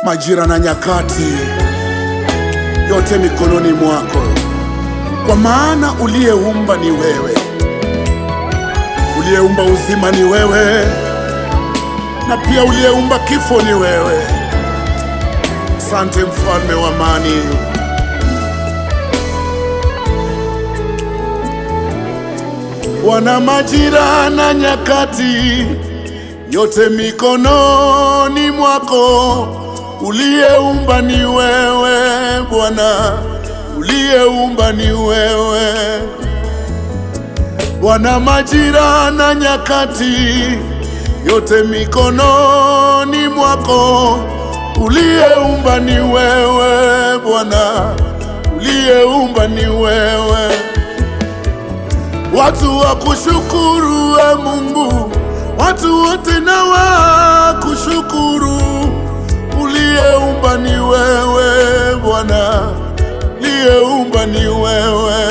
majira na nyakati, yote mikononi mwako, kwa maana uliyeumba ni wewe, uliyeumba uzima ni wewe, na pia uliyeumba kifo ni wewe. Asante mfalme wa amani. Wana majira na nyakati, yote mikononi mwako. Uliyeumba ni wewe Bwana, uliyeumba ni wewe. Wana majira na nyakati, yote mikononi mwako. Uliyeumba ni wewe Bwana, uliyeumba ni wewe. Watu wa kushukuru we Mungu, watu wote na wa kushukuru. Uliyeumba ni wewe Bwana, uliyeumba ni wewe.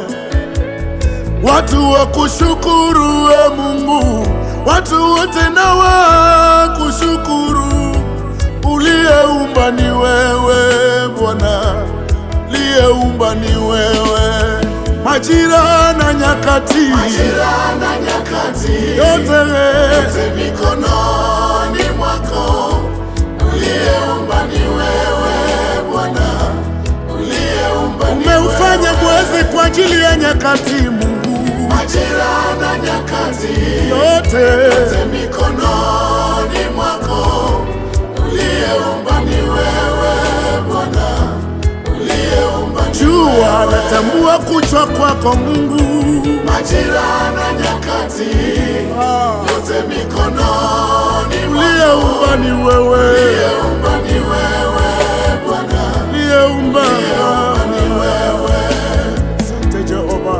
Watu wa kushukuru we Mungu, watu wote na wa kushukuru. Uliyeumba ni wewe Bwana, uliyeumba ni wewe majira na nyakati, Majira na nyakati, yote yote mikononi mwako. Uliyeumba ni wewe Bwana, uliyeumba ni umeufanya wewe. mwezi kwa ajili ya nyakati. Mungu Majira na nyakati, yote yote mikononi mwako. Uliyeumba ni wewe Bwana, uliyeumba ni jua natambua kuchwa kwako Mungu. majira na nyakati, Ah, yote mikononi mwako. uliyeumba ni wewe, Uliyeumba ni wewe Bwana, uliyeumba ni wewe. Asante Jehova.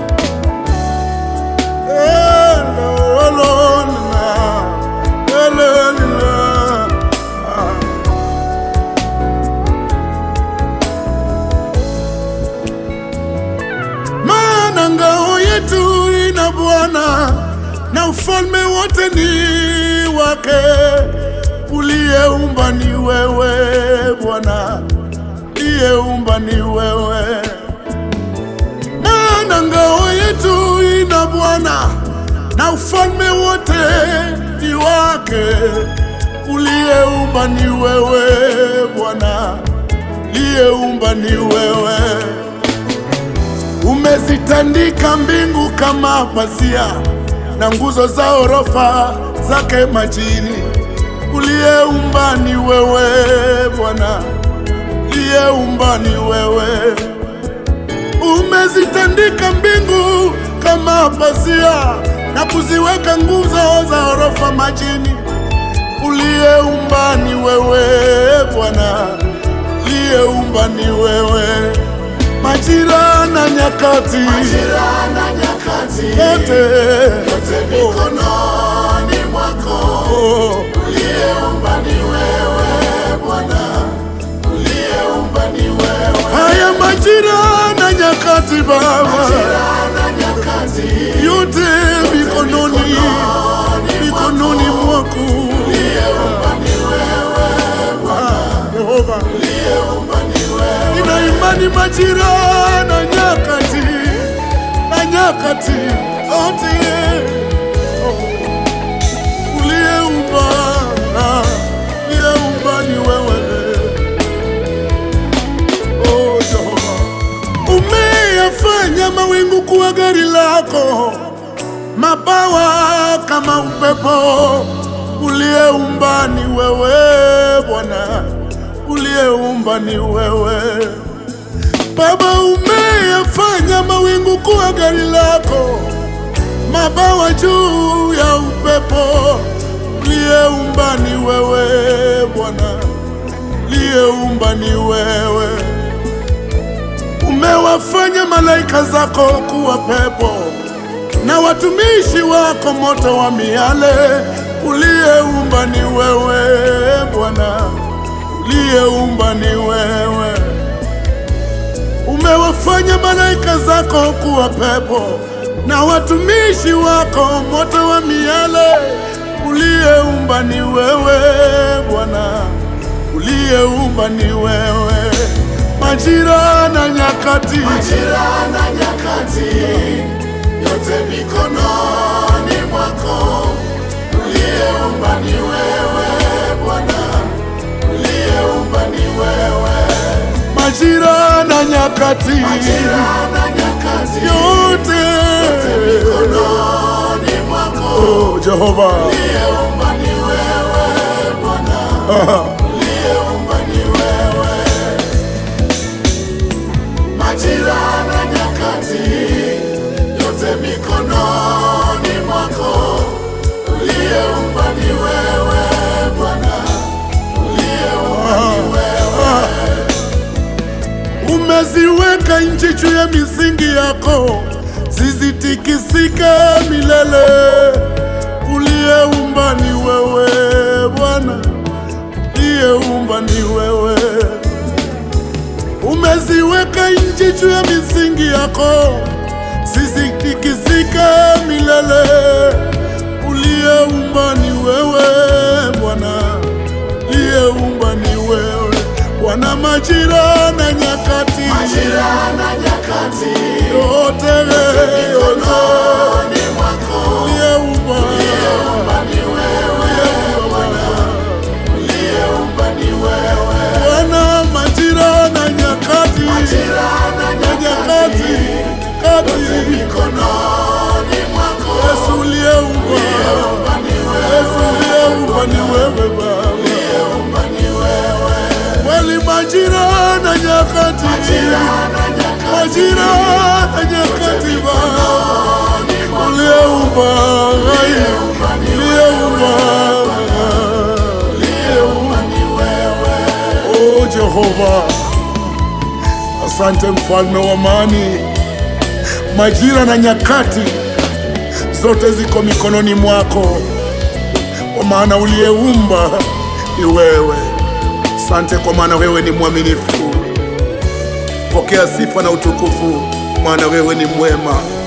Elolona, elolina. Ah. Maana ngao yetu ina Bwana na ufalme wote ni wake. Uliyeumba ni wewe Bwana, uliyeumba ni wewe. Maana ngao yetu ina Bwana na ufalme wote ni wake. Uliyeumba ni wewe Bwana, uliyeumba ni wewe. Umezitandika mbingu kama pazia na nguzo za orofa zake majini. Uliyeumba ni wewe Bwana, uliyeumba ni wewe. Umezitandika mbingu kama pazia na kuziweka nguzo za orofa majini. Uliyeumba ni wewe Bwana, uliyeumba ni wewe. Majira na nyakati Majira na nyakati, yote yote mikononi mwako. oh, Uliyeumba ni wewe Bwana, uliyeumba ni wewe. haya majira na nyakati Baba, Majira na nyakati, yote mikononi mikononi mwako uliyeumba ni wewe Ah, Yehova. uliyeumba ni wewe. Nina imani majira na nyakati na nyakati yote uliyeumba ah, uliyeumba ni wewe oh, Jehova. Umeyafanya mawingu kuwa gari lako, mabawa kama upepo. Uliyeumba ni wewe Bwana, uliyeumba ni wewe Baba. Umeyafanya mawingu kuwa gari lako, mabawa juu ya upepo. Uliyeumba ni wewe Bwana, uliyeumba ni wewe. Umewafanya malaika zako kuwa pepo na watumishi wako moto wa miale. Uliyeumba ni wewe Bwana, uliyeumba ni wewe. Umewafanya malaika zako kuwa pepo na watumishi wako moto wa miale. Uliyeumba ni wewe Bwana, uliye uliyeumba ni wewe, majira na nyakati, Majira na nyakati yote mikononi mwako, uliyeumba ni wewe Bwana, uliyeumba ni wewe. majira na nyakati, Majira na nyakati yote mikononi mwako, oh, Jehova uliyeumba ni wewe Bwana, uliyeumba ni wewe. Majira na nyakati yote mikononi mwako, uliyeumba ni wewe Bwana, uliyeumba ni wewe. umeziweka nchi juu ya misingi yako, zisitikisike milele. Uliyeumba ni wewe Bwana, uliyeumba ni wewe. Umeziweka nchi juu ya misingi yako, zisitikisike milele. Uliyeumba ni wewe Bwana, uliyeumba ni wewe Bwana, majira na nyakati Majira na nyakati yote yote mikononi mwako, uliyeumba uliyeumba ni wewe Bwana, uliyeumba ni wewe. Bwana, majira na nyakati Majira na na nyakati nyakati kati mikononi mwako, Yesu uliyeumba uliyeumba ni wewe, Yesu uliyeumba ni wewe Baba, uliyeumba ni wewe. kweli majira na nyakati Majira na nyakati majira na nyakati Baba mikononi mwako, uliyeumba uliyeumba ni uliyeumba uliyeumba ni wewe. Oh Jehova, asante mfalme wa amani. Majira na nyakati zote ziko mikononi mwako, kwa maana uliyeumba ni wewe. Asante kwa maana wewe ni mwaminifu. Pokea sifa na utukufu, maana wewe ni mwema.